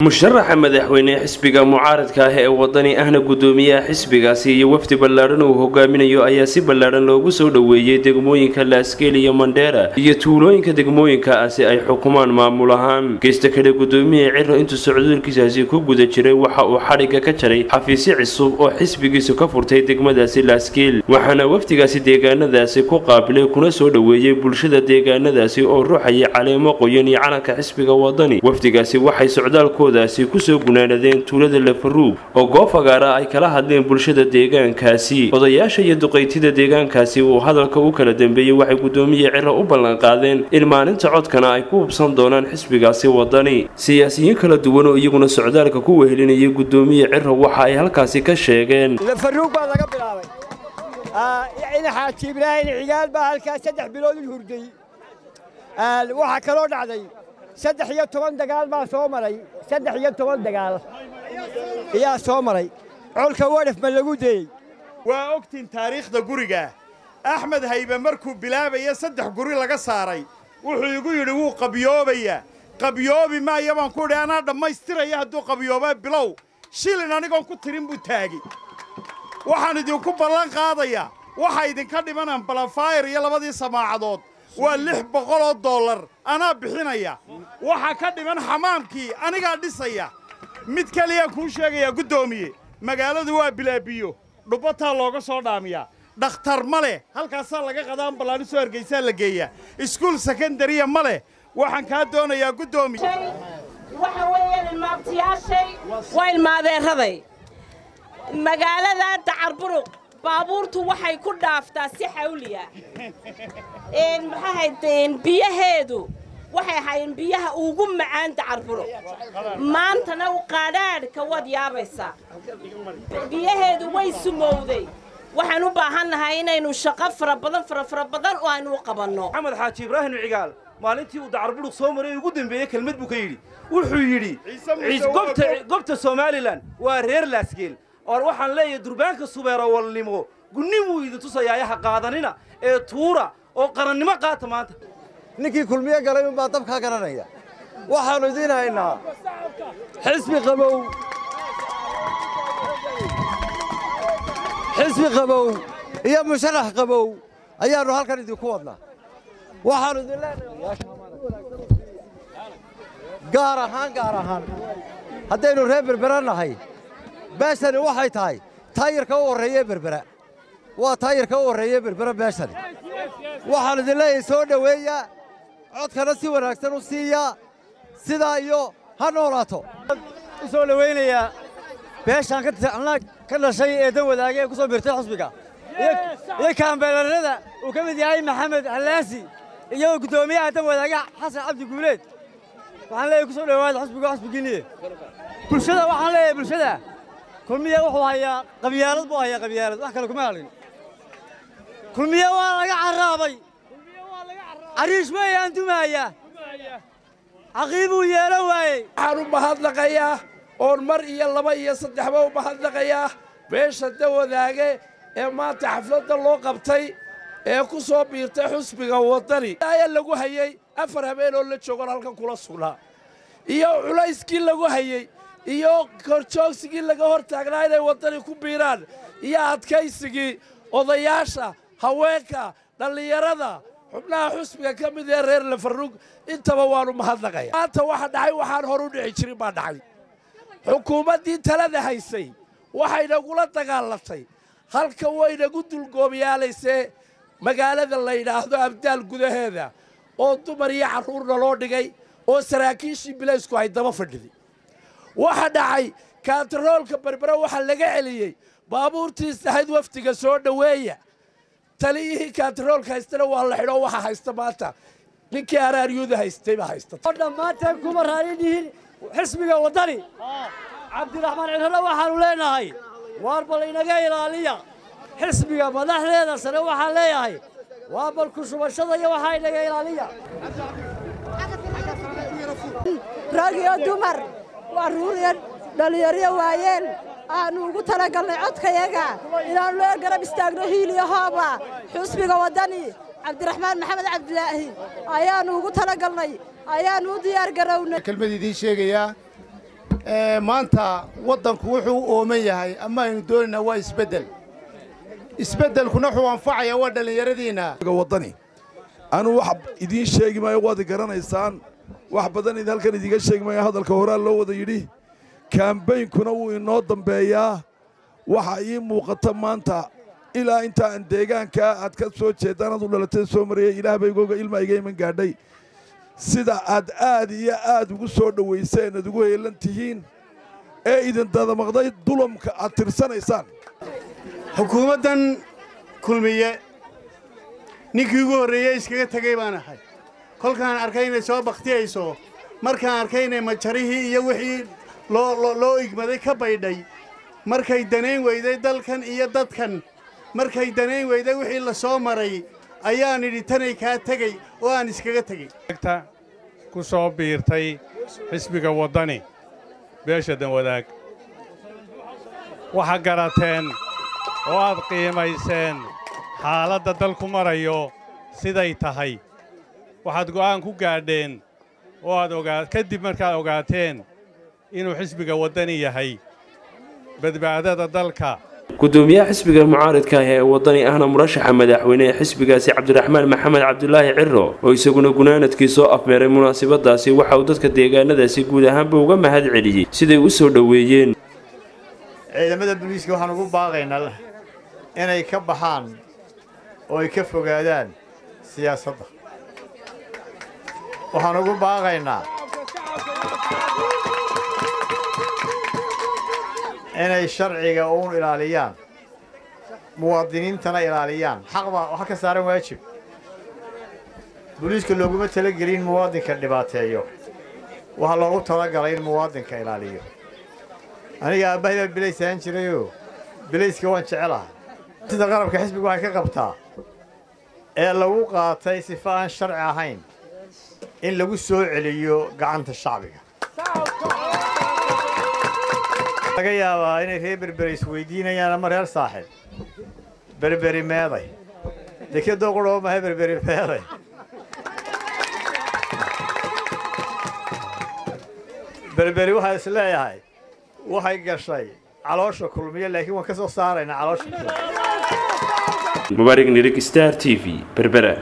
musharaxa madaxweyne xisbiga mucaaradka ah ee wadani ahna gudoomiyaha xisbigaasi iyo wafdi ballaadhan uu hogaaminayo ayaa si ballaadhan loogu soo dhoweeyey degmooyinka laaskeel iyo mandheera iyo tuulooyinka degmooyinkaasi ay xukumaan maamul ahaan geysta kale gudoomiyaha ciro intuu socdaalkiisaasi ku guda jiray waxa uu xadhigga ka jaray xafiisyo cusub oo xisbigiisu ka furtay degmadaasi laaskeel waxaana wafdigaasi deegaanadaasi ku qaabilay kuna soo dhoweeyey bulshada deegaanadaasi oo ruuxayay caleemo qoyan iyo calanka xisbiga wadani wafdigaasi waxay socdaalkooda kusoo gunaanadeen tuulada lafaruug oo goob fagaara ay kala hadleen bulshada deegaankaasi odayaasha iyo duqaytida deegaankaasi uu hadalka u kala dambeeyey waxay gudoomiye ciro u ballanqaadeen in maalinta codkana ay ku hubsan doonaan xisbigaasi wadani siyaasiyiin kala duwan oo iyaguna socdaalka ku wehelinayay gudoomiye ciro waxa ay halkaasi ka sheegeen lafaruug baa laga bilaabay in xaaji ibraahim cigaal baa halkaas saddex bilood u hurday waxaa kaloo dhacday saddex iyo toban dagaal baa soo maray saddex iyo toban dagaal ayaa soo maray colka wadhaf ma lagu deeyey waa ogtiin taariikhda guriga axmed haybe markuu bilaabaya saddex guri laga saaray wuxuu igu yidhi wuu qabyoobayaa qabyoobi maaya baan ku idhi anaa dhammaystiraya hadduu qabyoobaa bilow shilin anigoon ku tirin buu taagi waxaan idinku ballan qaadayaa waxa idinka dhimanaan balafayr iyo labadii samaacadood waa lix boqoloo dollar anaa bixinaya waxaa ka dhiman xamaamkii anigaa dhisaya mid kaliyaan kuu sheegayaa guddoomiye magaaladu waa bilaabiyo dhubbataa looga soo dhaamiyaa dhakhtar ma leh halkaasaa laga qadaan ballaanisoo hargaysaa la geeyaa iskuul sekondariya ma leh waxaan kaa doonayaa guddoomiye waxa weeyaan ilmaabtiyaashay waa ilmaadeeraday magaalada dacarburuq baabuurtu waxay ku dhaaftaa si xawliya maxaahayd biyaheedu waxay ahaayeen biyaha ugu macaan dacarburuq maantana qaadhaadhka waad yaabaysaa biyaheedu way sumowday waxaan u baahannahay inaynu shaqo fara badan fara fara badan oo aynu u qabanno maxamed xaaji ibraahim cigaal maalintii uu dacarburuq soo maray ugu dambeeyey kelmad buu ka yidhi wuxuu yidhi gobta somalilan waa reer laasgeel oor waxaan leeyahay durbaanka subeero walnimo gunnin wuu idin tusayaa yaha qaadanina ee tuura oo qarannimo qaata maanta ninkii kulmiye galay unbaa dabkaa garanaya waxaannu idiin haynaa xisbi qabow xisbi qabow iyo musharax qabow ayaannu halkan idinku wadnaa waxaannu idin leenahay gaar ahaan gaar ahaan haddaynu reer berbera nahay beeshani waxay tahay taayirka u horreeye berbera waa taayirka u horreeye berbera beeshani waxaan idin leeyahay soo dhoweeya codkana si wanaagsan u siiya sidaa iyo ha noolaato u soo dhowaynayaa beeshaan ka dhashay ee dan wadaage ee ku soo biirtay xusbiga iyo kaambeelarnada uu ka mid yahay maxamed hallaasi iyo guddoomiyaha dan wadaage xasan cabdi guuleed waxaan leeyahay ku soo dhowaada xusbiga xusbigiinniye bulshada waxaan leeyahay bulshada kulmiye wuxuu hayaa qabyaalad buu hayaa qabyaalad wax kale kuma hadlin kulmiye waa laga carraabay cariish weeyaan dumaaya caqiibuu yeelan waayey waxaan u mahadnaqayaa oon mar iyo laba iyo saddexba u mahadnaqayaa beesha dawadaage ee maanta xafladda loo qabtay ee ku soo biirtay xusbiga waddani ayaa lagu hayey afar habeenoo la joogoon halkan kula sugnaa iyo culayskii lagu hayey iyo korjoogsigii laga hor taagnaa inay waddani ku biiraan iyo adkaysigii odayaasha haweenka dhallinyarada xubnaha xusbiga ka mid ee reer lafarrug intaba waannu mahadnaqaya maanta waxa dhacay waxaan hor u dhici jirin baa dhacay xukuumaddii talada haysay waxaynagula dagaalatay halka waynagu dulgoobyaalaysee magaalada la yidhaahdo abdaal gudaheeda oo dumar iyo carruurna loo dhigay oo saraakiishii bilaysku ay daba fadhiday waxa dhacay kaantaroolka berbera waxaa laga celiyey baabuurtii sahayd wafdiga soo dhoweeya taliyihii kaantaroolka haystana waa la xidho waxa haysta maanta ninkii araaryuuda haystay baa haysta oo dhammaanteen kuma raali dhihin xisbiga waddani cabdiraxmaan cirrana waxaannu leenahay waar bal inaga ilaaliya xisbiga madaxdeeda sare waxaan leeyahay waa bal ku shubashada iyo waxaa inaga ilaaliya rag iyo dumar waa ruuriya dhallinyaryo waayeen aanu ugu talagalnay codkayaga inaannu lee garab istaagno hiiliyo hooba xusbiga waddani cabdiraxmaan maxamed cabdilaahi ayaannu ugu talagalnay ayaannu u diyaar garownay kelmad idiin sheegayaa maanta waddanku wuxuu u ooman yahay ama aynu doonaynaa waa isbeddel isbeddelkuna wuxuu anfacayaa waa dhallinyaradiinna waddani anuu wax idiin sheegi maayo waad garanaysaan wax badan idin halkan idiinga sheegi maayo hadalka horaa loo wada yidhi kaambaynkuna wuu inoo dambeeyaa waxa ii muuqata maanta ilaa inta aan deegaankaa aad ka soo jeeddaan aad u dhalatay soo marayay ilaah bay igooga ilma iga iman gaadhay sida aad aad iyo aad ugu soo dhowayseen aad ugu heelan tihiin ee idin dadamaqday dulamka aad tirsanaysaan xukuumaddan kulmiye ninkii ugu horreeyey iskaga tegey baan ahay kolkaan arkay inay soo bakhtiyayso markaan arkay inay majarihii iyo wixii loo igmaday ka baydhay markay danayn weyday dalkan iyo dadkan markay danayn weyday wixii la soo maray ayaan idhi tanay kaa tegey oo aan iskaga tegey ku soo biirtay xisbiga waddani beesha danwadaag waxaa garateen oo aad qiimayseen xaaladda dalku marayo siday tahay waxaad go'aan ku gaadheen oo aad ogaa kadib markaad ogaateen inuu xisbiga waddani yahay badbaadada dalka gudoomiyaha xisbiga mucaaridka ah ee waddani ahna murashaxa madaxweyne ee xisbigaasi cabdiraxmaan maxamed cabdulaahi ciro oo isaguna gunaanadkii soo afmeeray munaasabadaasi waxa uu dadka deegaanadaasi guud ahaanba uga mahad celiyey siday u soo dhoweeyeen ciidamada booliiska waxaan ugu baaqaynaa inay ka baxaan oo ay ka fogaadaan siyaasadda waxaan ugu baaqaynaa inay sharciga uun ilaaliyaan muwaadiniintana ilaaliyaan xaq baa waxa ka saaran waajib booliiska looguma talagelin muwaadinka dhibaateeyo waxaa loogu talagalay in muwaadinka ilaaliyo aniga aabbahay baa bilays ahaan jirayoo bilayska waan jecelahay sida qarabka xisbiga waxay ka qabtaa ee lagu qaatay sifa aan sharci ahayn in lagu soo celiyo gacanta shacbiga laga yaabaa inay reer berberi isweydiinayaan ama reer saaxib berberi meeday dekedoo qurhoo mahay berberi meeday berberi waxaa is leeyahay waxay gashay caloosha kulmiyo laakiin waan ka soo saaraynaa caloosha mubaarig nirig star t v berbera